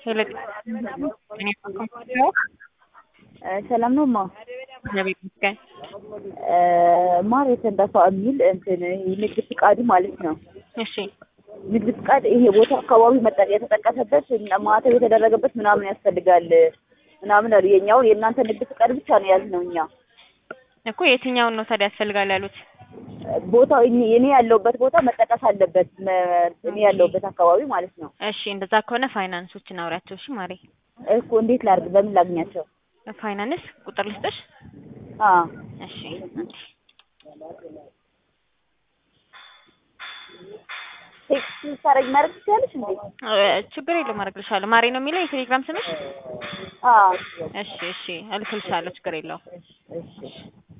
ሄሎ እኔ ነው ሰላም ነው ማ እግዚአብሔር ይመስገን። ማር የተንዳፋ የሚል እንትን ንግድ ፍቃዱ ማለት ነው። እሺ ንግድ ፍቃድ ይሄ ቦታ አካባቢ መጠ የተጠቀሰበት ማተብ የተደረገበት ምናምን ያስፈልጋል ምናምን አሉ። የኛውን የእናንተ ንግድ ፍቃድ ብቻ ነው ያዝነው እኛ። እኮ የትኛውን ነው ታዲያ ያስፈልጋል ያሉት? ቦታው እኔ እኔ ያለሁበት ቦታ መጠቀስ አለበት። መ- እኔ ያለሁበት አካባቢ ማለት ነው። እሺ እንደዛ ከሆነ ፋይናንሶችን አውሪያቸው። እሺ ማሬ እኮ እንዴት ላድርግ? በምን ላግኛቸው? ፋይናንስ ቁጥር ልስጥሽ? አ እሺ ቴክስት ልታረጊ ማድረግ ትችያለሽ እንዴ? እ፣ ችግር የለውም አደርግልሻለሁ። ማሬ ነው የሚለው የቴሌግራም ስምሽ? አ እሺ እሺ እልክልሻለሁ። ችግር የለውም። እሺ እሺ